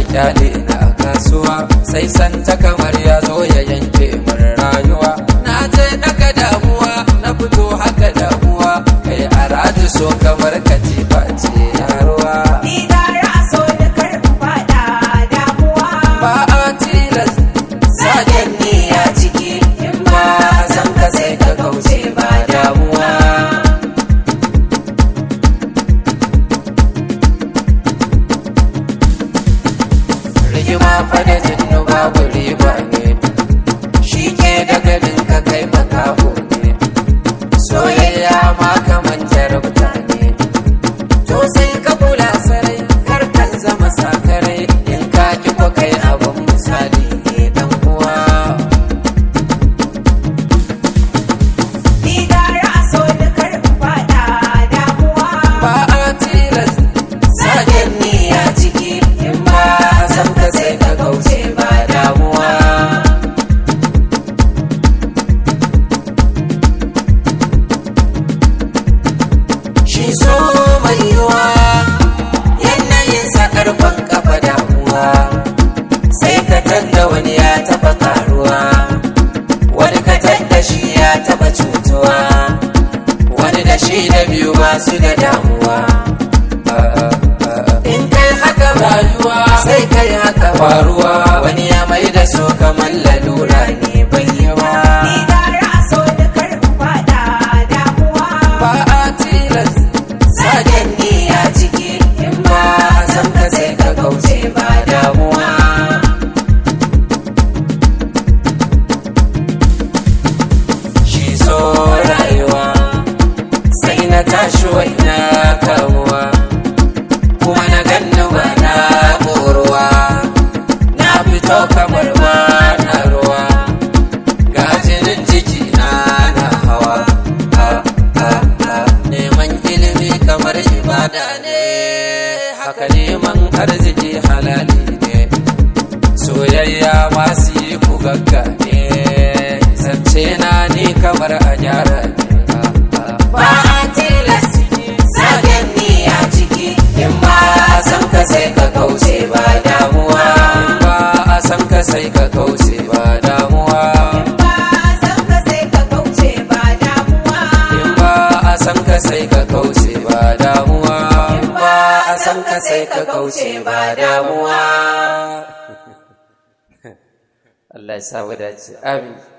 kyale na a kasuwa sai santa kamar ya zo ya yanke min rayuwa na je daga damuwa na fito haka damuwa kai a raju so kamar katifa ce yaruwa Ni gara a so da karɓi faɗa damuwa. ba a tilas saken niyya ciki in ba a san ka sai ka kauce ba damuwa rigima fa da jinnu babu riba ne shi ke da ganin ka kai makaho ne soyayya ma kaman jarabta ne to sai ka kula sarai kar ka zama sakarai in ka ki ko kai abun misali ne dan uwa Ni gara a so da karɓi faɗa damuwa. ba a tilas saken niyya ciki in ba a san ka sai ka kauce ba damuwa shi so mai yiwa yanayin sa karfan kafa damuwa sai ka tadda wani ya taba karuwa wani ka tadda shi ya taba cutuwa wani da shi da biyu masu da damuwa in kai haka rayuwa sai kai haka faruwa wani ya mai da su kamar lalura ne bai yi ba Ni gara a so da karɓi faɗa damuwa. ba a tilas saken niyya ciki in ba a san ka sai ka kauce ba damuwa shi so rayuwa sai na tashi wai na kamuwa kuma na ganni ba na ƙoruwa na fito kamar ba na ruwa ga jinin jiki na na hawa Ah, ah, ah. neman ilimi kamar ibada ne haka neman arziki halali ne soyayya masu yi ku gaggane zance na ni kamar a gyara ne ba a tilas saken niyya ciki in ba a san ka sai ka kauce ba damuwa in ba a san ka sai ka kauce ba damuwa Ba a san ka sai ka kauce ba damuwa. in ba a san ka sai ka kauce ba damuwa in ba a san ka sai ka kauce ba damuwa Allah ya sa mu dace amin